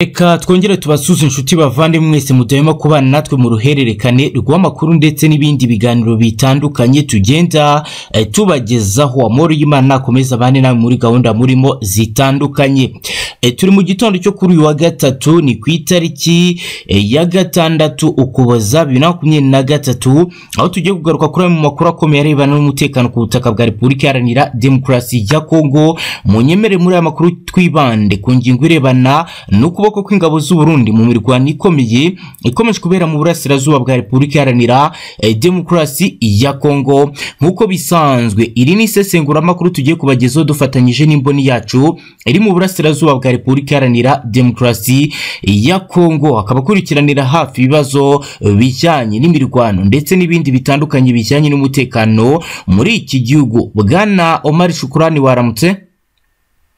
reka twongere tubasuze inshuti bavande mwese mudahema kubana natwe mu ruhererekane rw'amakuru ndetse n'ibindi biganiro bitandukanye tugenda eh, tubagezaho amahoro y'imana akomeza abane nawe muri gahunda murimo zitandukanye Eh, turi mu gitondo cyo kuri uyu wa gatatu ni ku itariki eh, ya gatandatu ukuboza bibiri na makumyabiri na gatatu aho tugiye kugaruka kuri amwe mu makuru akomeye arebana n'umutekano ku butaka bwa repubulika iharanira demokarasi ya kongo munyemere muri aya makuru twibande ku ngingo irebana n'ukuboko kw'ingabo z'u Burundi mu mirwano ikomeye ikomeje kubera mu burasirazuba bwa repubulika iharanira eh, demokarasi ya kongo nk'uko bisanzwe iri ni isesenguramakuru tugiye kubagezaho dufatanyije n'imboni yacu iri mu burasirazuba bwa repubulika iharanira demokarasi ya kongo akaba akurikiranira hafi ibibazo bijyanye n'imirwano ndetse n'ibindi bitandukanye bijyanye n'umutekano muri iki gihugu bwana omar shukurani waramutse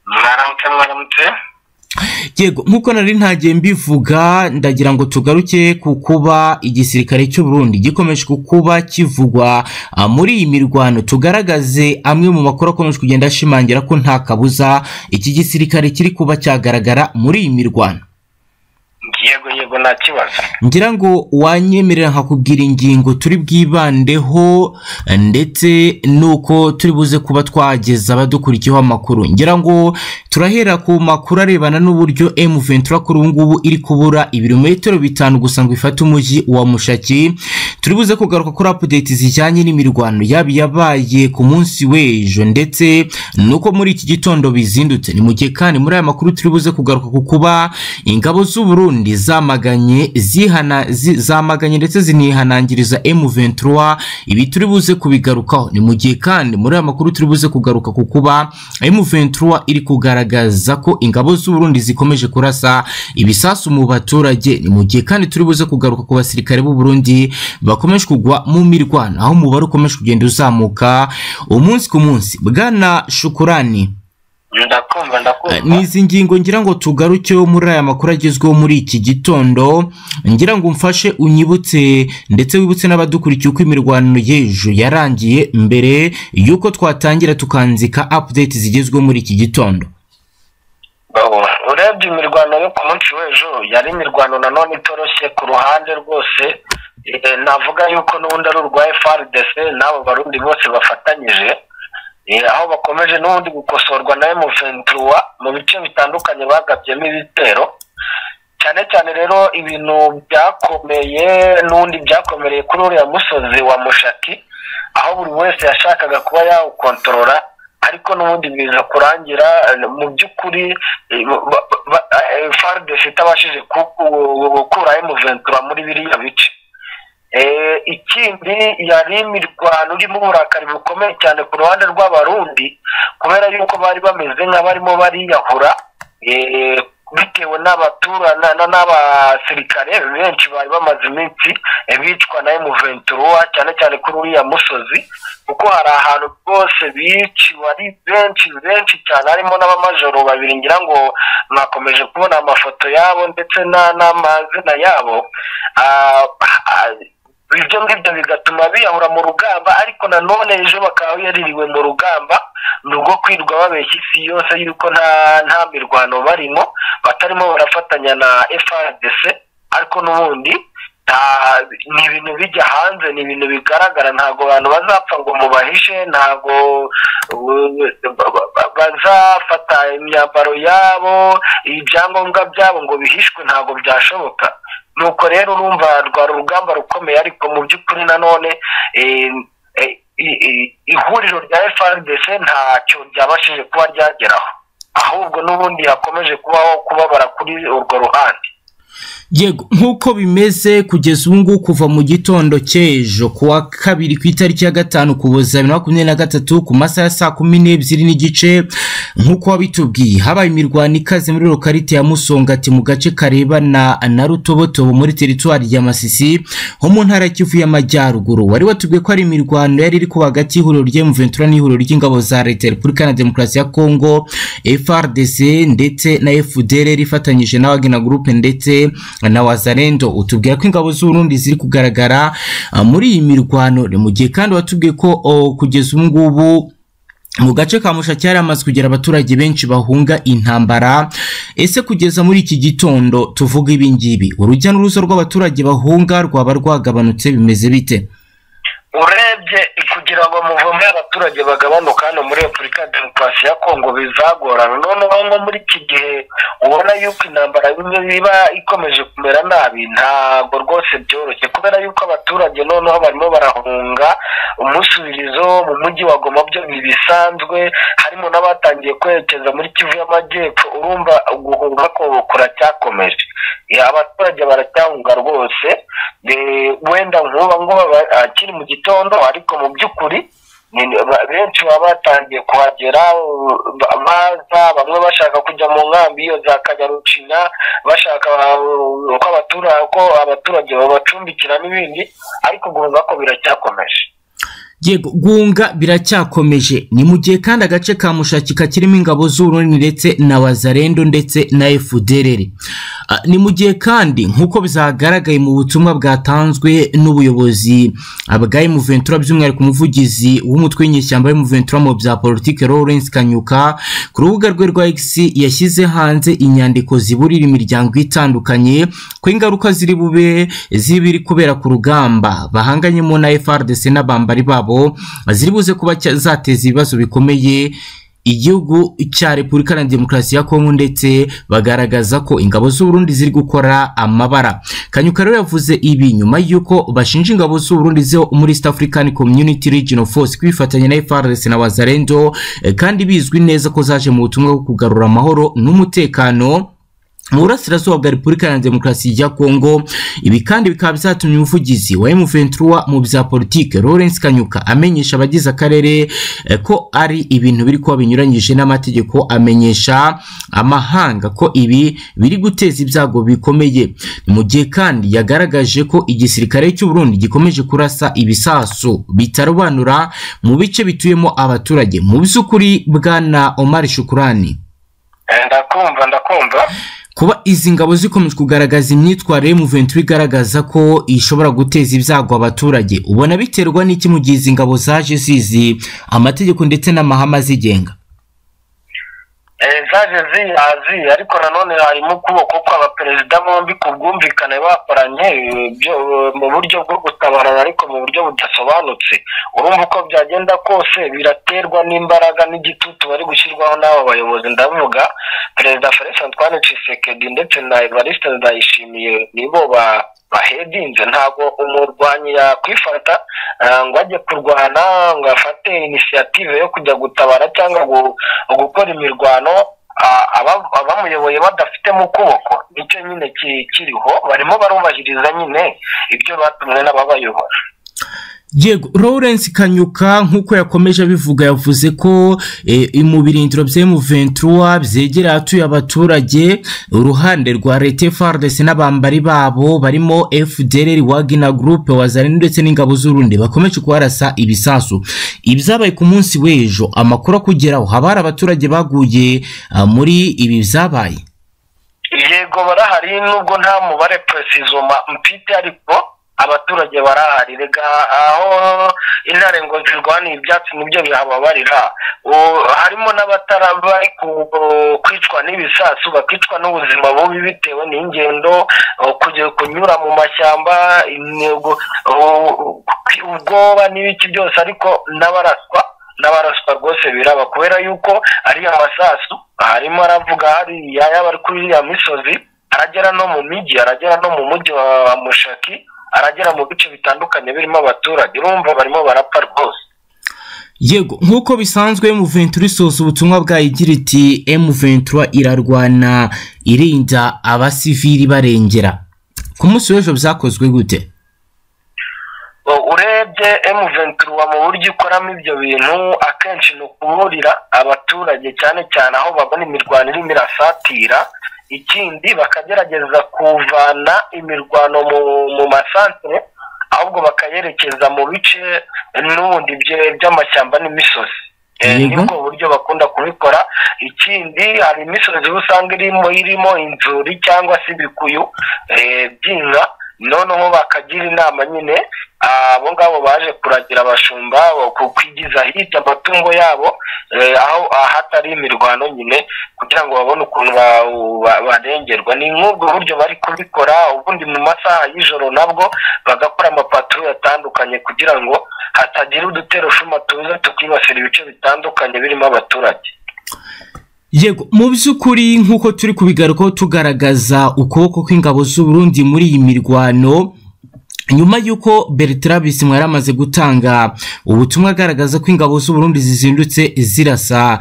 mwaramutse mwaramutse yego nk'uko nari ntagiye mbivuga ndagira ngo tugaruke ku kuba igisirikare cy'u Burundi gikomeje kuba kivugwa ah, muri iyi mirwano tugaragaze amwe mu makuru akomeje kugenda ashimangira ko nta kabuza iki gisirikare kiri kuba cyagaragara muri iyi mirwano yego yego nta kibazo ngira ngo wanyemerera nkakubwira ingingo turi bwibandeho ndetse nuko turi buze kuba twageza abadukurikiyeho amakuru ngira ngo turahera ku makuru arebana n'uburyo M23 kuri ubu ngubu iri kubura ibirometero bitanu gusa ngo ifate umujyi wa Mushaki turi buze kugaruka kuri update zijyanye n'imirwano yaba yabaye ku munsi w'ejo ndetse nuko muri iki gitondo bizindutse ni mu gihe kandi muri aya makuru turi buze kugaruka ku kuba ingabo z'u Burundi zamaganye zihana zi- zamaganye ndetse zinihanangiriza M23 ibi turi buze kubigarukaho ni mu gihe kandi muri aya makuru turi buze kugaruka ku kuba M23 iri kugaragaza ko ingabo z'u Burundi zikomeje kurasa ibisasu mu baturage ni mu gihe kandi turi buze kugaruka ku basirikare b'u Burundi bakomeje kugwa mu mirwano aho umubare ukomeje kugenda uzamuka umunsi ku munsi bwana Shukurani ndakumva ndakumva ni izi ngingo ngira ngo tugarukeho muri aya makuru agezweho muri iki gitondo ngira ngo umfashe unyibutse ndetse wibutse n'abadukurikiye uko imirwano y'ejo yarangiye mbere y'uko twatangira tukanzika update zigezweho muri iki gitondo Bawo, urebye imirwano yo ku munsi w'ejo yari imirwano nanone itoroshye ku ruhande rwose Eh, navuga yuko n'ubundi ari urwa FRDC n'abo barundi bose bafatanyije Eh, aho bakomeje n'ubundi gukosorwa na M23 mu bice bitandukanye bagabyemo ibitero cyane cyane rero ibintu byakomeye n'undi byakomereye kuri uriya musozi wa mushaki aho buri wese yashakaga kuba yawukontorora ariko n'ubundi biza kurangira eh, mu by'ukuri eh, ba- ba- ba- eh, FARDC itabashije ku- ku- gukura M23 muri biriya bice Eh, ikindi yari imirwano irimo uburakari bukomeye cyane ku ruhande rw'abarundi kubera yuko bari bameze nk'abarimo bariyahura eh, bitewe n'abaturana na- n'abasirikare benshi bari bamaze iminsi eh, bicwa na M23 cyane cyane kuri uriya musozi kuko hari ahantu rwose biciwe ari benshi benshi cyane harimo n'abamajoro babiri ngira ngo mwakomeje kubona amafoto yabo ndetse na- n'amazina yabo Ah, ah, ibyo ngibyo bigatuma biyahura mu rugamba ariko nanone ejo bakaba yaririwe mu rugamba ni urwo kwirwa babeshya isi yose yuko nta nta mirwano barimo batarimo barafatanya na FRDC ariko n'ubundi nta- ni ibintu bijya hanze ni ibintu bigaragara ntabwo abantu bazapfa ngo mubahishe ntabwo uh, ba- ba- ba- bazafata imyambaro yabo ibyangombwa byabo ngo bihishwe ntabwo byashoboka nuko rero urumva rwari urugamba rukomeye ariko mu by'ukuri nanone eh, eh, i- i- ihuriro rya FRDC ntacyo ryabashije kuba ryageraho ahubwo n'ubundi hakomeje kubaho kubabara kuri urwo ruhande yego nk'uko bimeze kugeza ubu ngubu kuva mu gitondo cy'ejo ku wa kabiri ku itariki ya gatanu kuboza bibiri na makumyabiri na gatatu ku masaha ya saa kumi n'ebyiri n'igice nk'uko wabitubwiye habaye imirwano ikaze muri lokarite ya musongati mu gace karebana na rutobotobo muri teritwari ya masisi ho mu ntara ya kivu y'amajyaruguru wari watubwiye ko ari imirwano yari iri kuba hagati y'ihuriro ry'emuventura n'ihuriro ry'ingabo za leta ya repubulika na demokarasi ya kongo frdc ndetse na fdr ifatanyije na wagina gurupe ndetse na wazarendo utubwira ko ingabo z'uburundi ziri kugaragara ah, muri iyi mirwano ni mu gihe kandi watubwiye ko oh, kugeza ubu ngubu mu gace ka mushaki hari amaze kugira abaturage benshi bahunga intambara ese kugeza muri iki gitondo tuvuga ibi ngibi urujya n'uruza rw'abaturage bahunga rwaba rwagabanutse bimeze bite urebye kugira ngo muvumbe abaturage bagabanuka hano muri repubulika ya demokarasi ya kongo bizagorana noneho nko muri iki gihe ubona yuko intambara bimwe biba ikomeje kumera nabi ntabwo rwose byoroshye kubera yuko abaturage noneho barimo barahunga umusubirizo mu mujyi wa goma byo ntibisanzwe harimo n'abatangiye kwerekeza muri kivu y'amajyepfo urumva guhunga ko kuracyakomeje abaturage baracyahunga rwose wenda nk'uba nguba akiri mu gitondo ariko mu by'ukuri benshi baba batangiye kuhagera baza bamwe bashaka kujya mu nkambi iyo za kanyarucinya bashaka ko abaturage babacumbikira n'ibindi ariko guhunga ko biracyakomeje yego gunga biracyakomeje ni mu gihe kandi agace ka mushaki kakirimo ingabo z'urundi ndetse na wazarendo ndetse na efuderere ni mu gihe kandi nk'uko bizagaragaye mu butumwa bwatanzwe n'ubuyobozi bwa emuventura by'umwihariko umuvugizi w'umutwe w'inyeshyamba w'emuventura mu bya politiki lawrence kanyuka ku rubuga rwe rwa x yashyize hanze inyandiko ziburira imiryango itandukanye ko ingaruka ziri bube zibiri kubera ku rugamba bahanganyemo na frdc n'abambari babo ziri buze kuba zateza ibibazo bikomeye igihugu cya repubulika na demokarasi ya kongo ndetse bagaragaza ko ingabo z'uburundi ziri gukora amabara kanyuka rero yavuze ibi nyuma y'uko bashinja ingabo z'uburundi zo muri east african community regional force kwifatanya na frs na wazarendo kandi bizwi neza ko zaje mu butumwa bwo kugarura amahoro n'umutekano mu burasirazuba bwa repubulika na demokarasi ya kongo ibi kandi bikaba byatumye umuvugizi wa M23 mu bya politike Lawrence Kanyuka amenyesha abagize akarere ko ari ibintu biri kuba binyuranyije n'amategeko amenyesha amahanga ko ibi biri guteza ibyago bikomeye mu gihe kandi yagaragaje ko igisirikare cy'u Burundi gikomeje kurasa ibisasu bitarobanura mu bice bituyemo abaturage mu by'ukuri bwana Omar Shukurani ndakumva ndakumva kuba izi ngabo zikomeje kugaragaza imyitwarire mu ventura igaragaza ko ishobora guteza ibyago abaturage ubona biterwa n'iki mu gihe izi ngabo zaje zizi amategeko ndetse n'amahame azigenga zaje ziyazi ariko nanone harimo ukuboko kw'abaperezida bombi ku bwumvikane bakoranye mu buryo bwo gutabarana ariko mu buryo budasobanutse urumva uko byagenda kose biraterwa n'imbaraga n'igitutu bari gushyirwaho n'aba bayobozi ndavuga perezida felix antoine cisekedi ndetse na evariste ndayishimiye nibo ba bahedinze ntabwo umurwanyi yakwifata ngo ajye kurwana ngo afate inisiyative yo kujya gutabara cyangwa gukora imirwano abamuyoboye badafite mu kuboko nicyo nyine kiriho barimo barubahiriza nyine ibyo batumwe n'ababayobora yego Lawrence kanyuka nk'uko yakomeje abivuga yavuze ko mu birindiro by'emuventura byegereye atuye abaturage uruhande rwa leta frdc n'abambari babo barimo fdr wagina group wazarani ndetse n'ingabo z'urundi bakomeje kuharasa ibisasu ibyabaye ku munsi w'ejo amakuru akugeraho haba hari abaturage baguye muri ibi byabaye yego barahari nubwo nta mubare presizoma mfite ariko abaturage barahari reka aho intare ngo zirwaniye ibyatsi nibyo bihababarira harimo n'abataraba kwicwa n'ibisasu bakicwa n'ubuzima bubi bitewe n'ingendo kunyura mu mashyamba ubwoba n'ibiki byose ariko n'abaraswa n'abaraswa rwose biraba kubera yuko ariya masasu harimo aravuga hariya yaba ari kuri iriya misozi aragera no mu mijyi aragera no mu mujyi wa mushaki aragera mu bice bitandukanye birimo abaturage urumva barimo barapfa rwose yego nk'uko bisanzwe M23 isoza ubutumwa bwayo igira iti M23 irarwana irinda abasivili barengera ku munsi w'ejo byakozwe gute urebye M23 mu buryo ikoramo ibyo bintu akenshi ni ukuburira abaturage cyane cyane aho babona imirwano irimo irasatira ikindi bakagerageza kuvana imirwano mu masantere ahubwo bakayerekeza mu bice n'ubundi by'amashyamba n'imisozi nibwo buryo bakunda kubikora ikindi hari imisozi usanga irimo irimo inzuri cyangwa se ibikuyu by'inka noneho bakagira inama nyine abo ngabo baje kuragira abashumba kwigiza hirya amatungo yabo aho ahatari imirwano nyine kugira ngo babone ukuntu barengerwa ni nk'ubwo buryo bari kubikora ubundi mu masaha y'ijoro nabwo bagakora amapaturo atandukanye kugira ngo hatagira uduterushuma tuza tukibasira ibice bitandukanye birimo abaturage yego mu by'ukuri nk'uko turi kubigarukaho tugaragaza ukuboko kw'ingabo z'uburundi muri iyi mirwano nyuma y'uko bertrand bisimwa yari amaze gutanga ubutumwa agaragaza ko ingabo z'uburundi zizindutse zirasa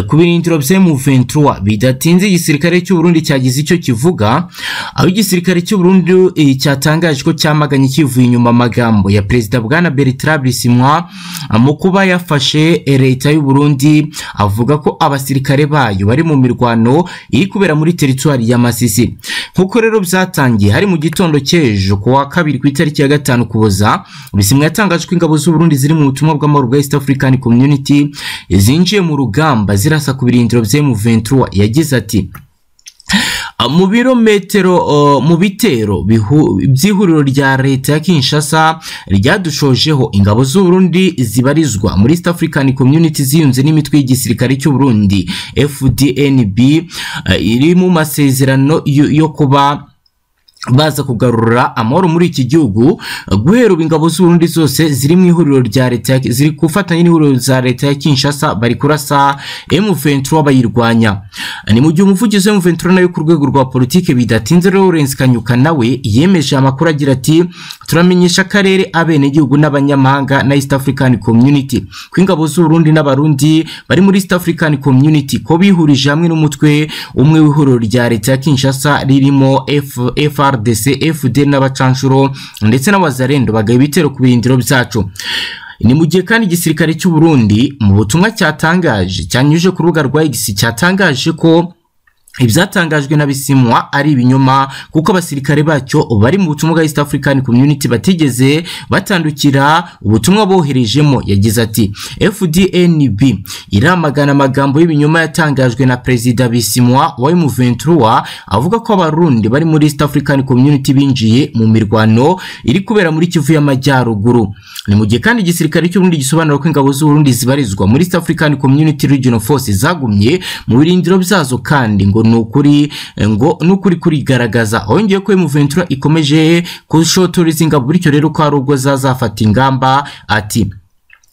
ku birindiro bya M23 bidatinze igisirikare cy'uburundi cyagize icyo kivuga aho igisirikare cy'uburundi cyatangaje ko cyamaganye kivuye inyuma amagambo ya perezida bwana bertrand bisimwa mu kuba yafashe leta y'uburundi avuga ko abasirikare bayo bari mu mirwano iri kubera muri teritwari ya masisi nk'uko rero byatangiye hari mu gitondo cy'ejo ku wa kabiri ku itariki itariki ya gatanu kuboza bisimwe yatangaje ko ingabo z'uburundi ziri mu butumwa bw'amahoro bwa east african community zinjiye mu rugamba zirasa ku birindiro bya mu yagize ati mu birometero mu bitero by'ihuriro rya leta ya kinshasa ryadushojeho ingabo z'uburundi zibarizwa muri east african community ziyunze n'imitwe y'igisirikare cy'uburundi fdnb iri mu masezerano yo kuba baza kugarura amahoro muri iki gihugu guhera ubu ingabo z'uburundi zose ziri mu ihuriro rya leta ziri gufatanya n'ihuriro za leta ya kinshasa bari kurasa m23 bayirwanya ni mu gihe umuvugizi wa m23 nayo ku rwego rwa politike bidatinze lawrence kanyuka nawe yemeje amakuru agira ati turamenyesha akarere abenegihugu n'abanyamahanga na east african community ko ingabo z'uburundi n'abarundi bari muri east african community ko bihurije hamwe n'umutwe umwe w'ihuriro rya leta ya kinshasa ririmo fr FRDC, FD n'abacanshuro ndetse n'abazarendo bagaye ibitero ku birindiro byacu ni mu gihe kandi igisirikare cy'u Burundi mu butumwa cyatangaje cyanyuje ku rubuga rwa X cyatangaje ko ibyatangajwe na bisimwa ari ibinyoma kuko abasirikare bacyo bari mu butumwa bwa East African Community batigeze batandukira ubutumwa boherejemo yagize ati FDNB iramagana amagambo y'ibinyoma yatangajwe na Perezida Bisimwa wa M23 avuga ko abarundi bari muri East African Community binjiye mu mirwano iri kubera muri Kivu y'Amajyaruguru ni mu gihe kandi igisirikare cy'uburundi gisobanura ko ingabo z'uburundi zibarizwa muri East African Community Regional Force zagumye mu birindiro byazo kandi ngo nukuri ngo nukuri kurigaragaza wongeye ko M23 ikomeje kushotoriza ingabo bityo rero ko hari ubwo zazafata ingamba ati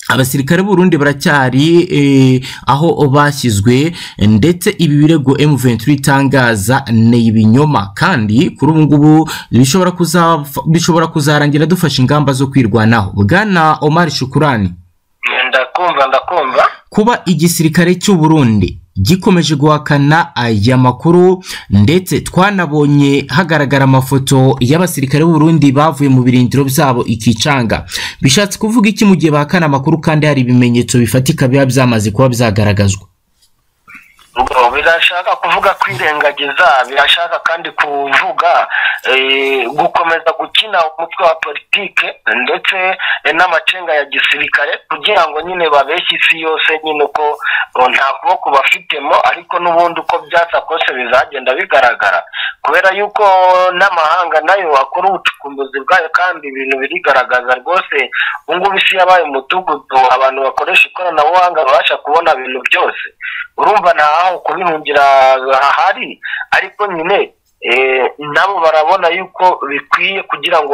abasirikare b'urundi baracyari eh, aho bashyizwe ndetse ibi birego M23 itangaza ni ibinyoma kandi kuri ubu ngubu bishobora kuza bishobora kuzarangira dufashe ingamba zo kwirwanaho bwana Omar Shukurani ndakumva ndakumva kuba igisirikare cy'u Burundi gikomeje guhakana aya makuru ndetse twanabonye hagaragara amafoto y'abasirikare b'urundi bavuye mu birindiro byabo ikicanga bishatse kuvuga iki mu gihe bahakana amakuru kandi hari ibimenyetso bifatika biba byamaze kuba byagaragazwa birashaka kuvuga kwirengagiza birashaka kandi kuvuga gukomeza gukina umutwe wa politike ndetse n'amacenga ya gisirikare kugira ngo nyine babeshye isi yose nyine uko nta kuboko bafitemo ariko n'ubundi uko byatsa kose bizagenda bigaragara kubera yuko n'amahanga nayo akora ubucukumbuzi bwayo kandi ibintu birigaragaza rwose ngubu isi yabaye umudugudu abantu bakoresha ikoranabuhanga babasha kubona ibintu byose urumva ntaho kubihungira ahari ariko nyine nabo barabona yuko bikwiye kugira ngo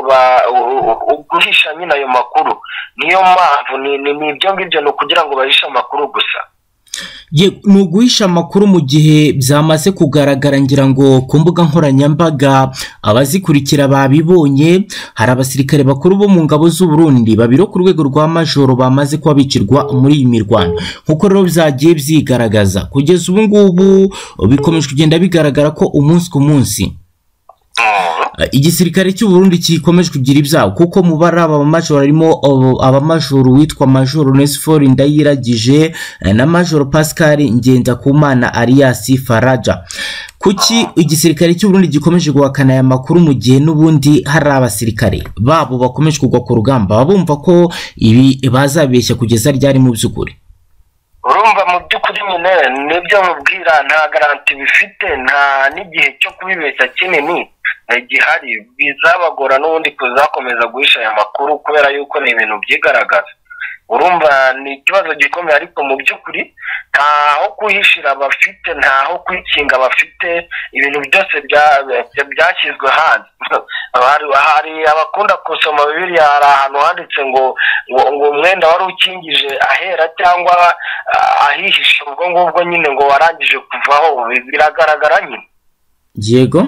guhisha nyine ayo makuru niyo mpamvu ni ibyo ngibyo ni ukugira ngo bahishe amakuru gusa ni uguhisha amakuru mu gihe byamaze kugaragara ngira ngo ku mbuga nkoranyambaga abazikurikira babibonye hari abasirikare bakuru bo mu ngabo z'uburundi babiro ku rwego rwa majoro bamaze kuba bicirwa muri iyi mirwano nk'uko rero byagiye byigaragaza kugeza ubu ngubu bikomeje kugenda bigaragara ko umunsi ku munsi igisirikare cy'uburundi gikomeje kugira ibyago kuko mu bari abamajoro harimo abamajoro witwa majoro nesifor ndayiragije na majoro pascal ngendakumana ariyasi faraja kuki igisirikare cy'uburundi gikomeje guhakana aya makuru mu gihe n'ubundi hari abasirikare babo bakomeje kugwa ku rugamba bumva ko ibi bazabeshya kugeza ryari mu by'ukuri urumva mu by'ukuri nyine nibyo mubwira nta garanti bifite nta n'igihe cyo kubibeshya kinini eh, gihari bizabagora n'ubundi kuzakomeza guhisha aya makuru kubera yuko ni ibintu byigaragaza urumva ni ikibazo gikomeye ariko mu by'ukuri ntaho kuhishira bafite ntaho kwikinga bafite ibintu byose bya- byashyizwe hanze hari hari abakunda gusoma bibiriya hari ahantu handitse ngo ngo ngo umwenda wari ukingije ahera cyangwa ah, ahihishe ubwo ngubwo nyine ngo warangije kuvaho bi- biragaragara nyine yego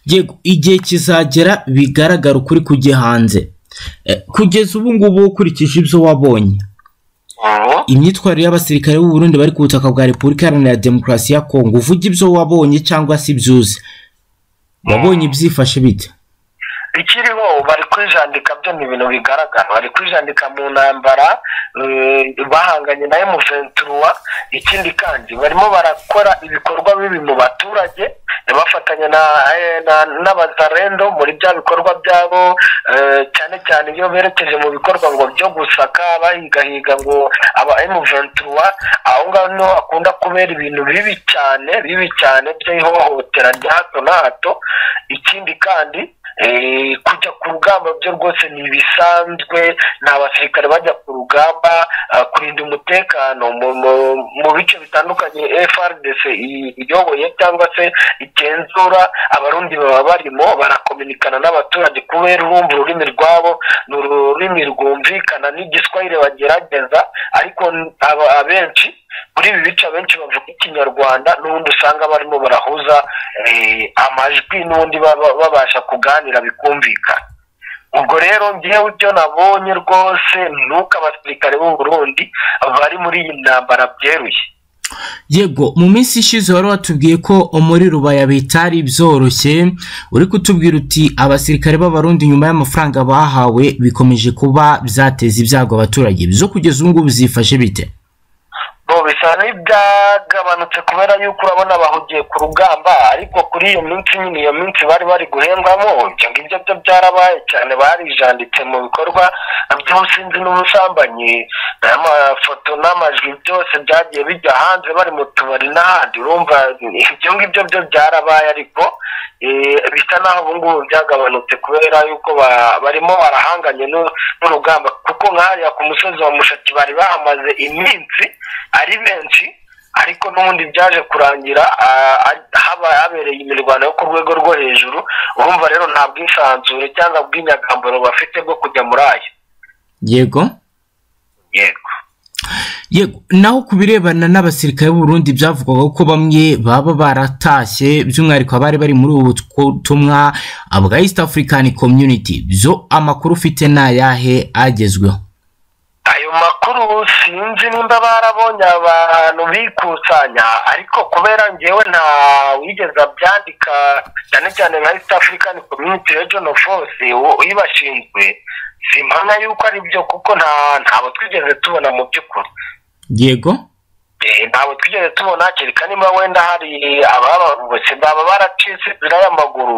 yego igihe kizagera bigaragara ukuri kujya hanze Eh, kugeza ubu ngubu ukurikije ibyo wabonye Mhm. imyitwarire y'abasirikare b'u Burundi bari ku butaka bwa repubulika iharanira demokarasi ya kongo uvuge ibyo wabonye cyangwa se ibyo uzi wabonye ibyifashe bite ikiriho bari kwijandika byo ni ibintu bigaragara bari kwijandika mu ntambara eh, bahanganye na M23 ikindi kandi barimo barakora ibikorwa bibi mu baturage eh, bafatanya na eh, na- n'abazarendo muri bya bikorwa byabo eh, cyane cyane iyo berekeje mu bikorwa ngo byo gusaka bahigahiga ngo aba M23 aho ngaho niho hakunda kubera ibintu bibi cyane bibi cyane by'ihohotera rya hato na hato ikindi kandi Eh, kujya ku rugamba byo rwose ni ibisanzwe ni abasirikare bajya ku rugamba ah, kurinda umutekano mu- mu- mu bice bitandukanye frdc i- iyoboye cyangwa se igenzura abarundi baba barimo barakominikana n'abaturage kubera urumva ururimi rwabo ni ururimi rwumvikana n'igiswahire bagerageza ariko n- aba- abenshi muri ibi bice abenshi bavuga ikinyarwanda n'ubundi usanga barimo barahuza eh, amajwi n'ubundi baba- babasha kuganira bikumvikana ubwo rero ngewe ibyo nabonye rwose ni uko abasirikare b'u Burundi bari muri iyi ntambara byeruye yego mu minsi ishize wari watubwiye ko muri rubaya bitari byoroshye uri kutubwira uti abasirikare b'abarundi nyuma y'amafaranga bahawe bikomeje kuba byateza ibyago abaturage byo kugeza ubu ngubu byifashe bite bo bisa n'ibyagabanutse kubera yuko urabona bahugiye ku rugamba ariko kuri iyo minsi nyine iyo minsi bari bari guhembwamo ibyo ngibyo byo byarabaye cyane barijanditse mu bikorwa by'ubusinzi n'ubusambanyi amafoto n'amajwi byose byagiye bijya hanze bari mu tubari n'ahandi urumva ibyo ngibyo byo byarabaye ariko eh, bisa naho ubu ngubu byagabanutse kubera yuko ba- barimo barahanganye n'u- n'urugamba kuko nk'ahariya ku musozi wa mushaki bari bahamaze iminsi ari benshi ariko n'ubundi byaje kurangira ah, ah, haba habereye imirwano yo ku rwego rwo hejuru urumva rero nta bwisanzure cyangwa bw'inyagamburo bafite bwo kujya muri ayo yego yego yego naho ku birebana n'abasirikare b'uburundi byavugwaga ko bamwe baba baratashye by'umwihariko abari bari muri ubu butumwa bwa east african community byo amakuru ufite ni ayahe agezweho ayo makuru sinzi nimba barabonye abantu bikusanya ariko kubera ngewe nta wigeze abyandika cyane cyane nka east african community region of force u- uyibashinzwe simpamya yuko ari byo kuko nta ntabo twigeze tubona mu by'ukuri yego Eh, ntabwo twigeze tubona kereka niba wenda hari ababavugutse baba baracitse inzira y'amaguru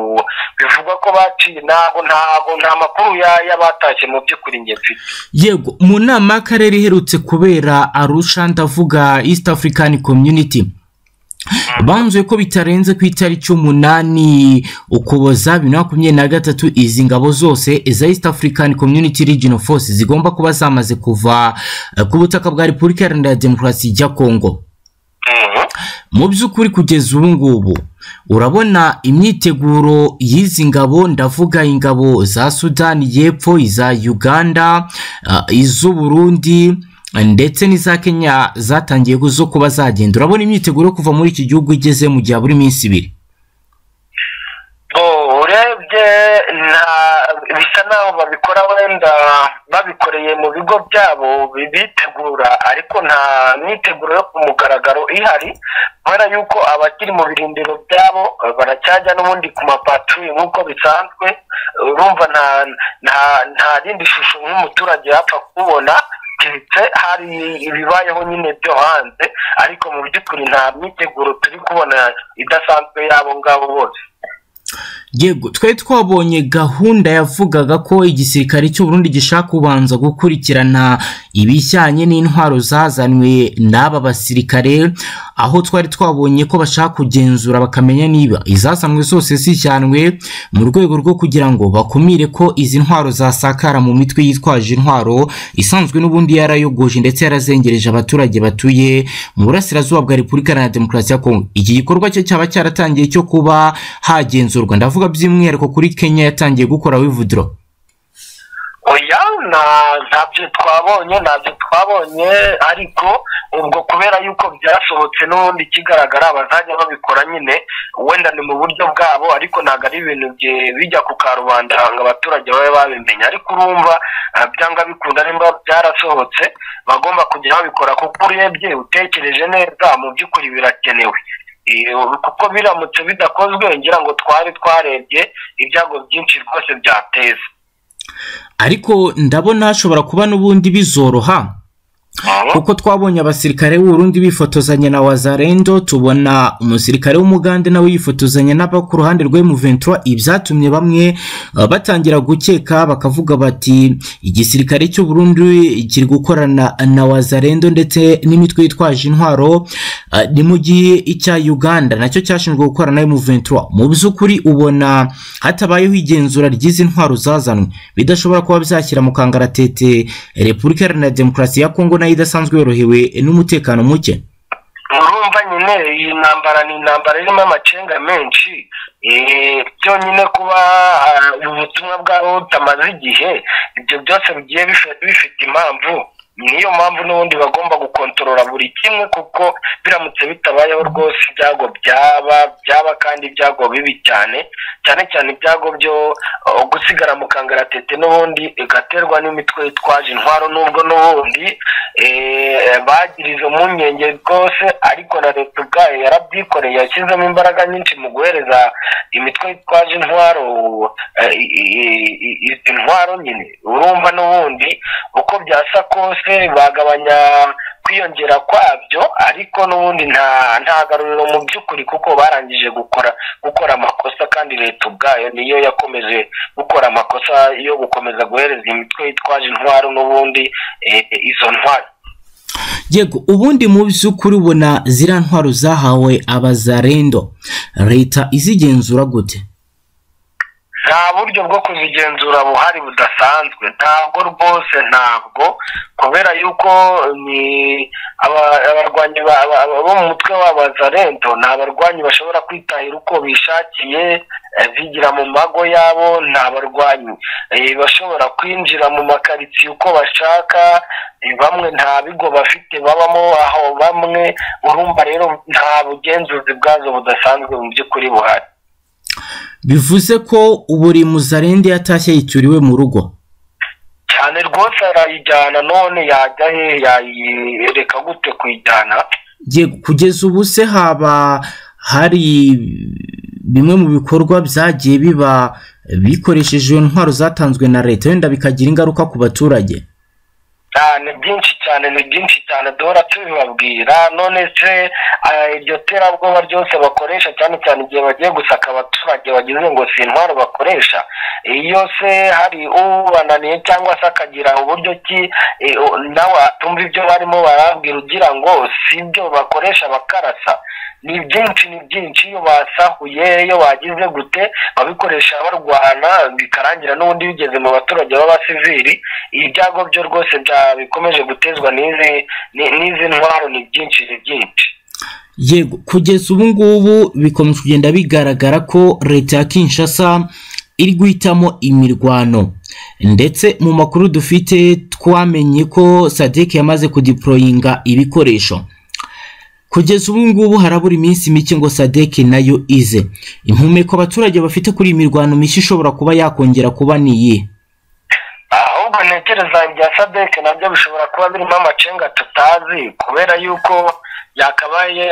bivugwa ko baciye ntabwo ntabwo nta makuru ya- y'abatashye mu by'ukuri njye mfite yego mu nama y'akarere iherutse kubera arusha ndavuga east african community banzuye ko bitarenze ku itariki y'umunani ukuboza bibiri na makumyabiri na gatatu izi ngabo zose za east african community regional force zigomba kuba zamaze kuva eh, ku butaka bwa repubulika iharanira demokarasi ya kongo Mhm. mu by'ukuri kugeza ubu ngubu urabona imyiteguro y'izi ngabo ndavuga ingabo za sudani y'epfo iza uganda ah, iz'uburundi ndetse n'iza kenya zatangiye zo kuba zagenda urabona imyiteguro yo kuva muri iki gihugu igeze mu gihe buri minsi ibiri ngo urebye nta- bisa naho babikora wenda babikoreye mu bigo byabo bi- bitegura ariko nta myiteguro yo ku mugaragaro ihari kubera yuko abakiri mu birindiro byabo eh, baracyajya n'ubundi ku mapatruye nk'uko bisanzwe urumva nta nta nta rindi shusho nk'umuturage yapfa kubona keretse hari ibibayeho nyine byo hanze ariko mu by'ukuri nta myiteguro turi kubona idasanzwe y'abo ngabo bose yego twari twabonye gahunda yavugaga ko igisirikare cy'u Burundi gishaka kubanza gukurikirana ibijyanye n'intwaro zazanwe n'aba basirikare aho twari twabonye ko bashaka kugenzura bakamenya niba izazanwe zose zijyanwe mu rwego rwo kugira ngo bakumire ko izi ntwaro zasakara mu mitwe yitwaje intwaro isanzwe n'ubundi yarayogoje ndetse yarazengereje abaturage batuye mu burasirazuba bwa repubulika iharanira demokarasi ya kongo iki gikorwa cyo cyaba cyaratangiye cyo kuba hagenzurwa ndavuga by'umwihariko kuri kenya yatangiye gukora wivudiro oya ntabyo twabonye ntabyo twabonye ariko ubwo kubera yuko byasohotse n'ubundi ikigaragara abazajya babikora nyine wenda ni mu buryo bwabo ariko ntabwo ari ibintu bijya ku karubanda ngo abaturage babe babimenya ariko urumva byanga bikunda nimba byarasohotse bagomba kujya babikora kuko urebye utekereje neza mu by'ukuri birakenewe kuko biramutse bidakozwe ngira ngo twari twarebye ibyago byinshi rwose byateza ariko ndabona hashobora kuba n'ubundi bizoroha kuko twabonye abasirikare b'uburundi bifotozanya na wazarendo tubona umusirikare w'umugande nawe yifotozanya n'aba ku ruhande rwe mu ventura ibyatumye bamwe batangira gukeka bakavuga bati igisirikare cy'u Burundi kiri gukorana na wazarendo ndetse n'imitwe yitwaje intwaro ni mu gihe icya uganda nacyo cyashinzwe gukorana nayo mu ventura mu by'ukuri ubona hatabayeho igenzura ry'izi ntwaro zazanwe bidashobora kuba byashyira mu kangaratete repubulika iharanira demokarasi ya kongo nayo idasanzwe yorohewe n'umutekano muke urumva nyine iyi ntambara ni intambara irimo amacenga menshi byonyine kuba ubutumwa bwabo butamaze igihe ibyo byose bigiye bifite impamvu niyo mpamvu n'ubundi bagomba gukontorora buri kimwe kuko biramutse bitabayeho rwose ibyago byaba byaba kandi ibyago bibi cyane cyane cyane ibyago byo gusigara mu kangaratete n'ubundi igaterwa n'imitwe yitwaje intwaro n'ubwo n'ubundi bagira izo mpungenge rwose ariko na leta ubwayo yarabyikoreye yashyizemo imbaraga nyinshi mu guhereza imitwe yitwaje intwaro izi ntwaro nyine urumva n'ubundi uko byasa kose bagabanya kwiyongera kwabyo ariko n'ubundi nta garuriro mu by'ukuri kuko barangije gukora gukora amakosa kandi leta ubwayo niyo yakomeje gukora amakosa yo gukomeza guhereza imitwe yitwaje intwaro n'ubundi izo ntwaro yego ubundi mu by'ukuri ubona ziriya ntwaro zahawe abazarendo leta izigenzura gute nta buryo bwo kuzigenzura buhari budasanzwe ntabwo rwose ntabwo kubera yuko ni abarwanyi bo mu mutwe w'abazarento ni abarwanyi bashobora kwitahira uko bishakiye bigira mu mago yabo ni abarwanyi bashobora kwinjira mu makaritsiye uko bashaka bamwe nta bigo bafite babamo aho bamwe urumva rero nta bugenzuzi bwazo budasanzwe mu by'ukuri buhari bivuze ko buri muzarende yatashye yicyuriwe mu rugo cyane rwose arayijyana none yajya he yayereka gute kuyijyana kugeza ubu se haba hari bimwe mu bikorwa byagiye biba bikoresheje intwaro zatanzwe na leta wenda bikagira ingaruka ku baturage ni byinshi cyane ni byinshi cyane duhora tubibabwira none se iryo terabwoba ryose bakoresha cyane cyane igihe bagiye gusaka abaturage bagize ngo si intwaro bakoresha iyo se hari ubananiye cyangwa se akagira uburyo ki nawe atumva ibyo barimo barabwira ugira ngo si ibyo bakoresha bakarasa ni byinshi ni byinshi iyo basahuye iyo bagize gute babikoresha barwana bikarangira n'ubundi bigeze mu baturage b'abasivili ibyago byo rwose bikomeje gutezwa n'izi ntwaro ni byinshi ni byinshi yego kugeza ubu ngubu bikomeje kugenda bigaragara ko leta ya kinshasa iri guhitamo imirwano ndetse mu makuru dufite twamenye ko sadeke yamaze kudiporoyinga ibikoresho kugeza ubu ngubu harabura iminsi mike ngo sadeke nayo ize impumeko abaturage bafite kuri iyi mirwano mishya ishobora kuba yakongera kuba niyi ahubwo ntekereza ibya sadeke nabyo bishobora kuba birimo amacenga tutazi kubera yuko yakabaye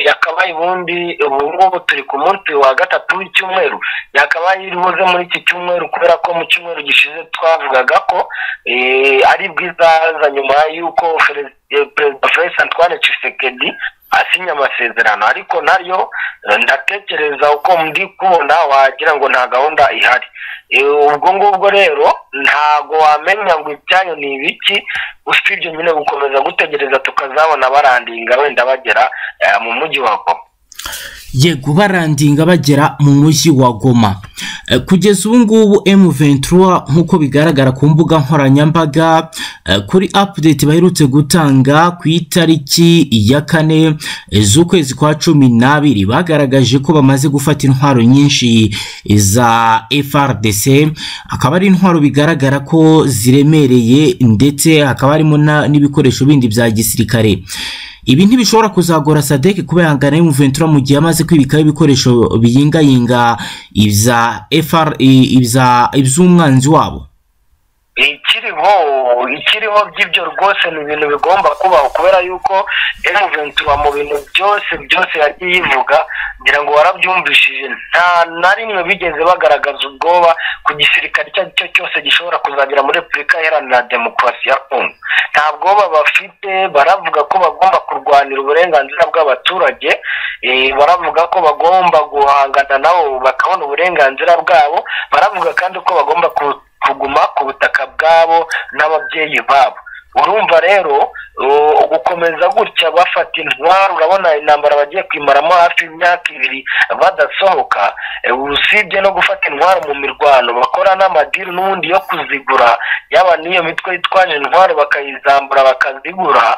yakabaye ubundi ubu ngubu turi ku munsi wa gatatu w'icyumweru yakabaye iribuze muri iki cyumweru kubera ko mu cyumweru gishize twavugaga ko ari bwizaza nyuma y'uko perezida felix antoine Tshisekedi basinya amasezerano ariko nayo ndatekereza uko ndi kubona wagira ngo nta gahunda ihari ubwo ngubwo rero ntago wamenya ngo ibyayo ni ibiki usibye nyine gukomeza gutegereza tukazabona barandinga wenda bagera mu mujyi wa goma yego barandinga bagera mu mujyi wa goma kugeza ubu ngubu emu ventura nk'uko bigaragara ku mbuga nkoranyambaga kuri apudeti baherutse gutanga ku itariki ya kane z'ukwezi kwa cumi n'abiri bagaragaje ko bamaze gufata intwaro nyinshi za FRDC akaba ari intwaro bigaragara ko ziremereye ndetse hakaba harimo na- n'ibikoresho bindi bya gisirikare ibi ntibishobora kuzagora sadek kuba yangana y'umuventura mu gihe amaze kwibikaho ibikoresho biyingayinga ibya fr i- ibya- iby'umwanzi wabo ikiriho ikiriho by'ibyo rwose ni ibintu bigomba kubaho kubera yuko emuventura mu bintu byose byose yagiye ivuga ngira ngo warabyumvishije nta na rimwe bigeze bagaragaza ubwoba ku gisirikare icyo ari cyo cyose gishobora kuzagera muri repubulika iharanira demokarasi ya kongo nta bwoba bafite baravuga ko bagomba kurwanira uburenganzira bw'abaturage eh, baravuga ko bagomba guhangana nabo bakabona uburenganzira bwabo baravuga kandi ko bagomba ku kuguma ku butaka bwabo n'ababyeyi babo urumva rero u- gukomeza gutya bafata intwaro urabona intambara bagiye kwimaramo hafi imyaka ibiri badasohoka Eh, usibye no gufata intwaro mu mirwano bakora n'amadiri n'ubundi yo kuzigura yaba n'iyo mitwe yitwaje intwaro bakayizambura bakazigura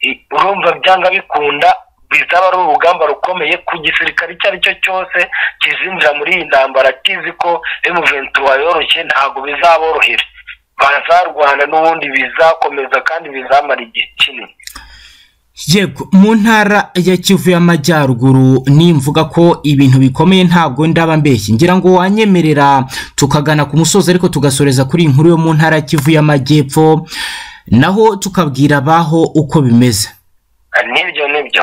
i- urumva byanga bikunda bizaba ari urugamba rukomeye ku gisirikare icyo ari cyo cyose kizinjira muri iyi ntambara kizi ko emuventu yoroshye ntabwo bizaborohera bazarwana n'ubundi bizakomeza kandi bizamara igihe kinini yego mu ntara ya kivu y'amajyaruguru nimvuga ko ibintu bikomeye ntabwo ndaba mbeshye ngira ngo wanyemerera tukagana ku musozi ariko tugasoreza kuri iyi nkuru yo mu ntara ya kivu y'amajyepfo naho tukabwira abaho uko bimeze nibyo nibyo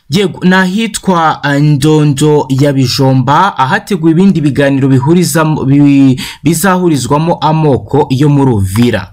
yego ni ahitwa eh, ndondo ya bijomba ahateguwe ibindi biganiro bihurizamo- bi- bizahurizwamo amoko yo muri uvira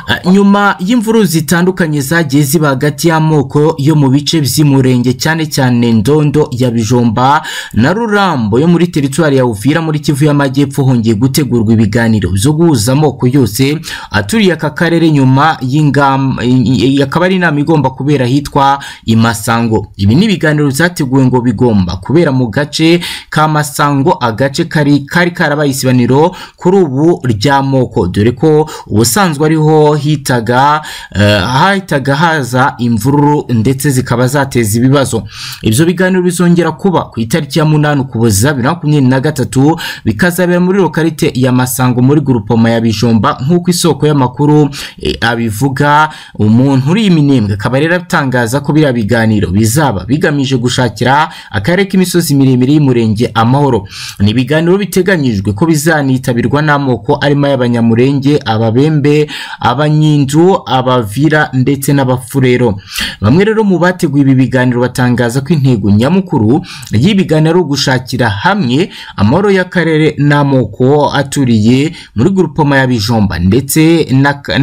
Eh, nyuma y'imvururu zitandukanye zagiye ziba hagati y'amoko yo mu bice by'umurenge cyane cyane ndondo ya bijomba na rurambo yo muri teritwari ya uvira muri kivu y'amajyepfo hongeye gutegurwa ibiganiro byo guhuza amoko yose aturiye aka karere nyuma y'ingamba i- i- akaba ari inama igomba kubera ahitwa i masango ibi ni ibiganiro byateguwe ngo bigomba kubera mu gace ka masango agace kari kari karabaye isibaniro kuri ubu ry'amoko dore ko ubusanzwe ariho hitaga eh, hahitaga haza imvururu ndetse zikaba zateza ibibazo ibyo biganiro bizongera kuba ku itariki ya munani ukuboza bibiri na makumyabiri na gatatu bikazabera muri lokarite ya masango muri gurupoma ya bijomba nk'uko isoko y'amakuru eh, abivuga umuntu uri iminembwe akaba rero atangaza ko biriya biganiro bizaba bigamije gushakira akarere k'imisozi miremire y'umurenge amahoro ni ibiganiro biteganyijwe ko bizanitabirwa n'amoko arimo ay'abanyamurenge ababembe abanyindu abavira ndetse n'abafurero bamwe rero mu bateguye ibi biganiro batangaza ko intego nyamukuru y'ibiganiro ari ugushakira hamwe amahoro y'akarere n'amoko aturiye muri gurupoma ya bijomba ndetse n'aka-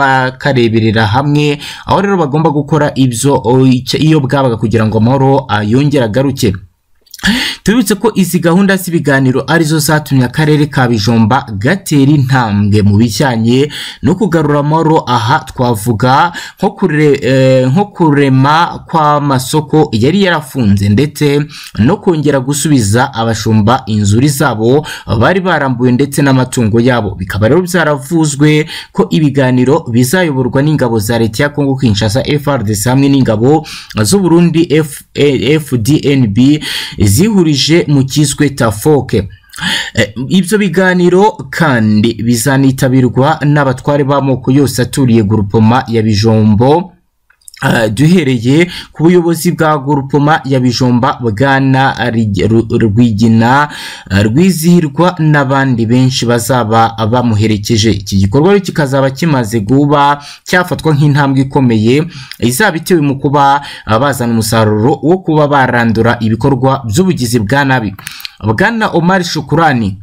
n'abakareberera hamwe aho rero bagomba gukora ibyo iyo bwabaga kugira ngo amahoro ah, yongere agaruke tubibutse ko izi gahunda z'ibiganiro arizo zatumye akarere ka bijomba gatera intambwe mu bijyanye no kugarura amahoro aha twavuga nko kure- eh, nko kurema kw'amasoko yari yarafunze ndetse no kongera gusubiza abashumba inzuri zabo bari barambuye ndetse n'amatungo yabo bikaba rero byaravuzwe ko ibiganiro bizayoborwa n'ingabo za leta ya kongo kinshasa frdc hamwe n'ingabo z'uburundi F- eh, fdnb zihurije mu cyiswe tafoke Eh, ibyo biganiro kandi bizanitabirwa n'abatware b'amoko yose aturiye gurupoma ya bijombo Uh, duhereye ku buyobozi bwa gurupoma ya bijomba bwana Rig- Ru- rwigina uh, rwizihirwa n'abandi benshi bazaba bamuherekeje iki gikorwa rero kikazaba kimaze kuba cyafatwa nk'intambwe ikomeye izaba itewe mu kuba uh, bazana umusaruro wo kuba barandura ibikorwa by'ubugizi bwa nabi bwana omar shukurani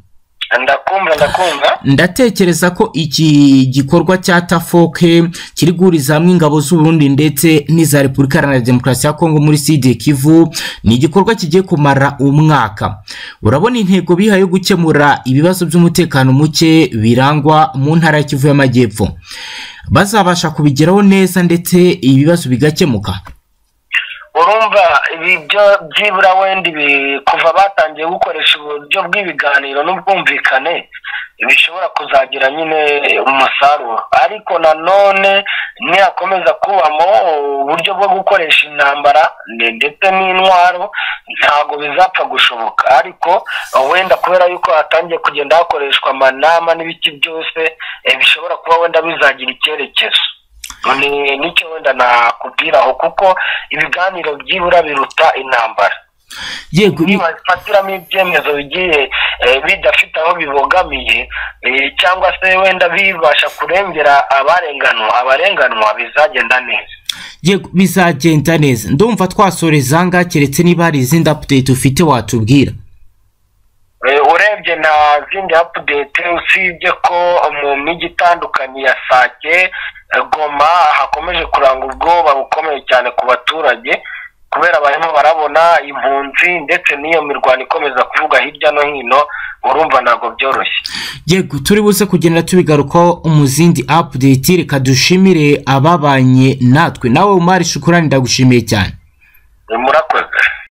ndakumva ndakumva ndakumva ndatekereza ko iki gikorwa cya tafoke kiri guhuriza hamwe ingabo z'uburundi ndetse n'iza repubulika iharanira demokarasi ya kongo muri sidi kivu ni igikorwa kigiye kumara umwaka urabona intego bihaye yo gukemura ibibazo by'umutekano muke birangwa mu ntara ya kivu y'amajyepfo bazabasha kubigeraho neza ndetse ibibazo bigakemuka urumva ibi byo byibura wenda ibi kuva batangiye gukoresha uburyo bw'ibiganiro n'ubwumvikane bishobora kuzagira nyine umusaruro ariko nanone nihakomeza kubamo uburyo bwo gukoresha intambara ndetse n'intwaro ntabwo bizapfa gushoboka ariko wenda kubera yuko hatangiye kugenda hakoreshwa amanama n'ibiki byose bishobora kuba wenda bizagira icyerekezo ni nicyo wenda nakubwira aho kuko ibiganiro byibura biruta intambara yego bi- nibafatiramo ibyemezo bigiye eh, bidafite aho bibogamiye eh, cyangwa se wenda bibasha kurengera abarenganwa abarenganwa bizagenda neza yego bizagenda neza ndumva twasoreza ngaha keretse niba hari izindi apudeti ufite watubwira Eh, urebye nta zindi apudete usibye ko mu mijyi itandukanye ya sake eh, goma hakomeje kuranga ubwoba bukomeye cyane ku baturage kubera barimo barabona impunzi ndetse n'iyo mirwano ikomeza kuvuga hirya no hino urumva ntabwo byoroshye yego turi buze kugenda tubigarukaho mu zindi apudeti reka dushimire ababanye natwe nawe umari shukurani ndagushimiye cyane Eh, murakoze